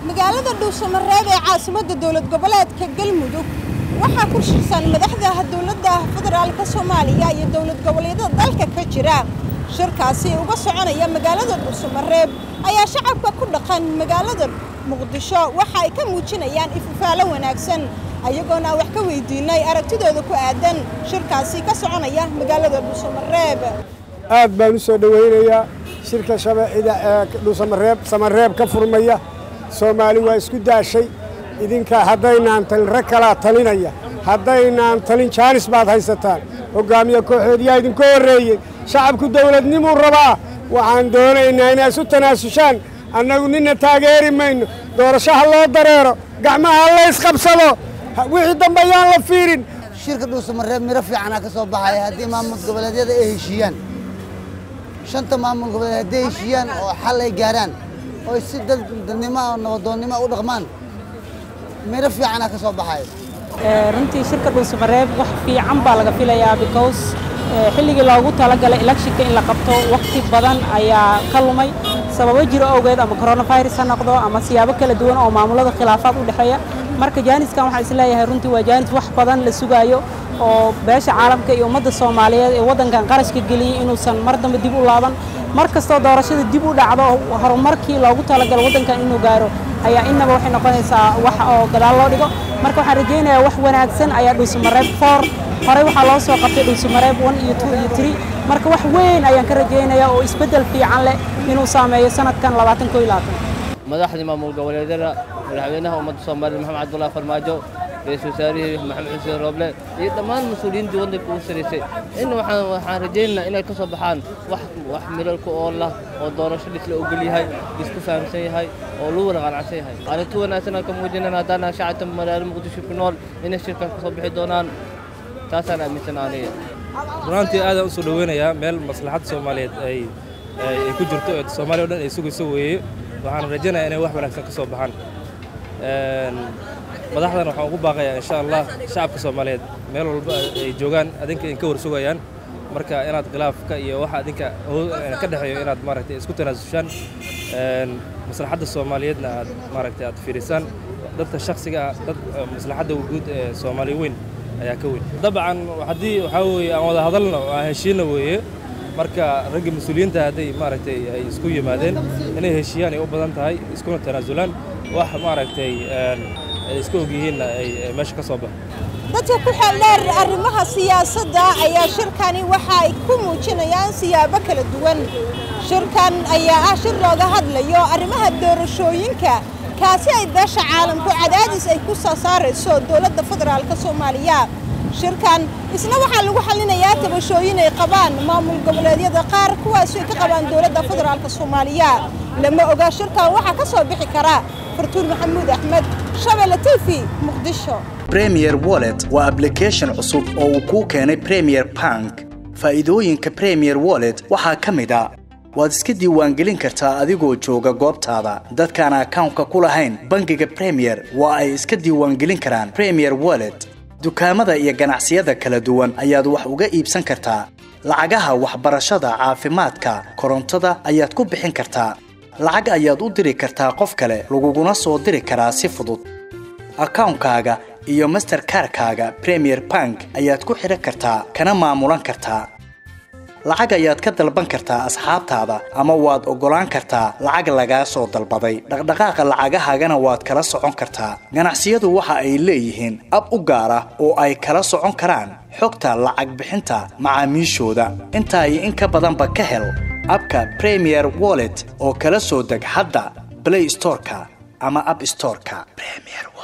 magaalada dhuusamareeb ee caasimadda dowlad goboleedka galmudug waxaa ku shirsan madaxda dowladda federaalka soomaaliya iyo dowlad goboleedyada dalka ka jira shirkaasi uga soconaya magaalada dhuusamareeb ayaa shacabka ku dhaqan magaalada muqdisho waxa ay ka muujinayaan ififaalo wanaagsan ayagoona wax ka weydiinay aragtidooda ku aadan shirkaasi ka soconaya magaalada dhuusamareeb aad baan u soo dhowaynayaa shirka shabeecida ee dhuusamareeb samareeb ka furmaya soomaali waa isku daashay idinka haddaynaan talin rag kalaa talinaya haddaynaan talin jaanis baad haysataan hoggaamiye kooxoodyaa idinka horreeyey shacabku dawladnimuu rabaa waxaan doonaynaa inay isu tanaasushaan annagu ninna taageeri mayno doorashaha loo dareero gacmaha la ysqabsado wixii dambe ayaan la fiirin shirka dhuusamareeb miro fiicanaa ka soo baxaya haddii maamul goboleedyada ay heshiiyaan shanta maamul goboleed hadday heshiiyaan oo xal ay gaaraan oo si dad dadnimo nabadoonnimo u dhaqmaan miro fiicanaa ka soo baxaya runtii shirka dhuusamareeb wax fiican baa laga filayaa because xilligii loogu talagalay electionka in la qabto waqti badan ayaa ka lumay sababo jiro awgeed ama coronavirus ha noqdo ama siyaabo kala duwan oo maamulada khilaafaad u dhexeeya marka jaaniskan waxaan isleeyahay runtii waa jaanis wax badan la sugaayo oo beesha caalamka iyo ummadda soomaaliyeed ee waddankan qarashka geliyey inuusan mar dambe dib u laaban mar kastoo doorashada dib u dhacdo horumarkii loogu talagalo waddankan inuu gaaro ayaa innaba waxay noqonaysaa wax oo gadaal loo dhigo marka waxaan rajaynayaa wax wanaagsan ayaa dhuusamareeb foor horey waxaa loo soo qabtay dhuusamareeb one iyo two iyo three marka wax weyn ayaan ka rajaynayaa oo isbeddel fiican leh inuu saameeyo sanadkan labaatan koo iyo labaatan madaxdii maamul goboleedyada madaxweynaha ummadda soomaaliya maxamed cabdullahi farmaajo ra-iisul wasaarihii maxamed xuseen rooble iyo dhammaan mas-uuliyiintii waddanka ugu saraysay in waxaan waxaan rajaynaynaa inay ka soo baxaan wax wax milalka oo lah oo doorasho dhisla ogol yahay isku fahamsan yahay oo lagu wada qanacsan yahay arrinti wanaagsan aan ka muujinayna haddaan shacabta magaalo muqdisho ku nool inay shirkaas ka soo bixi doonaan taasaan aaminsanaa aniga runaantii aadaan u soo dhoweynayaa meel maslaxadda soomaaliyeed ay ay ku jirto ee soomaaliya o dhan ay sugayso weeye waxaan rajaynayaa inay wax wanaagsan ka soo baxaan madaxdan waxaan ugu baaqayaa insha allah shacabka soomaaliyeed meel walba ay joogaan adinka in ka war sugayaan marka inaad khilaafka iyo waxa adinka ka dhexeeyo inaad maaragtay isku tanaasushaan maslaxadda soomaaliyeedna aad maaragtay aad fiirisaan dadka shaksiga ah dad maslaxadda guud ee soomaaliya weyn ayaa ka weyn dabcan haddii waxaa weeye aan wada hadalno aan heshiina weeye marka ragga mas-uuliyiinta hadday maaragtay ay isku yimaadeen inay heshiiyaan ay u badan tahay iskuna tanaasulaan wax maaragtay ay iska ogyihiinna ay meesha ka soo baxo dadka ku xeeldheer arrimaha siyaasadda ayaa shirkani waxa ay ku muujinayaan siyaabo kala duwan shirkan ayaa ah shir looga hadlayo arrimaha doorashooyinka kaasi ay beesha caalamku cadaadis ay ku soo saarayso dowladda federaalka soomaaliya shirkan isna waxaa lagu xallinayaa tabashooyin ay qabaan maamul goboleedyada qaar kuwaasi ay ka qabaan dowladda federaalka soomaaliya lama oga shirkan waxaa ka soo bixi kara fartuur maxamuud axmed shabeelle t v muqdisho premier wallet waa ablication cusub oo uu kuu keenay premier bank faa'iidooyinka premier wallet waxaa ka mid a waad iska diiwaangelin kartaa adigoo jooga goobtaada dadkaan akawnka ku lahayn bangiga premier waa ay iska diiwaangelin karaan premier wallet dukaamada iyo ganacsiyada kala duwan ayaad wax uga iibsan kartaa lacagaha waxbarashada caafimaadka korontada ayaad ku bixin kartaa lacag ayaad u diri kartaa qof kale laguguna soo diri karaa si fudud akawnkaaga iyo masterkarkaaga premier bank ayaad ku xidhan kartaa kana maamulan kartaa lacag ayaad ka dalban kartaa asxaabtaada ama waad oggolaan kartaa lacag lagaa soo dalbaday dhaqdhaqaaqa lacagahaagana waad kala socon kartaa ganacsiyadu waxa ay leeyihiin ab u gaar ah oo ay kala socon karaan xogta lacag bixinta macaamiishooda intaa iyo in ka badanba ka hel abka premier wallet oo kala soo deg hadda blay storeka ama ab storeka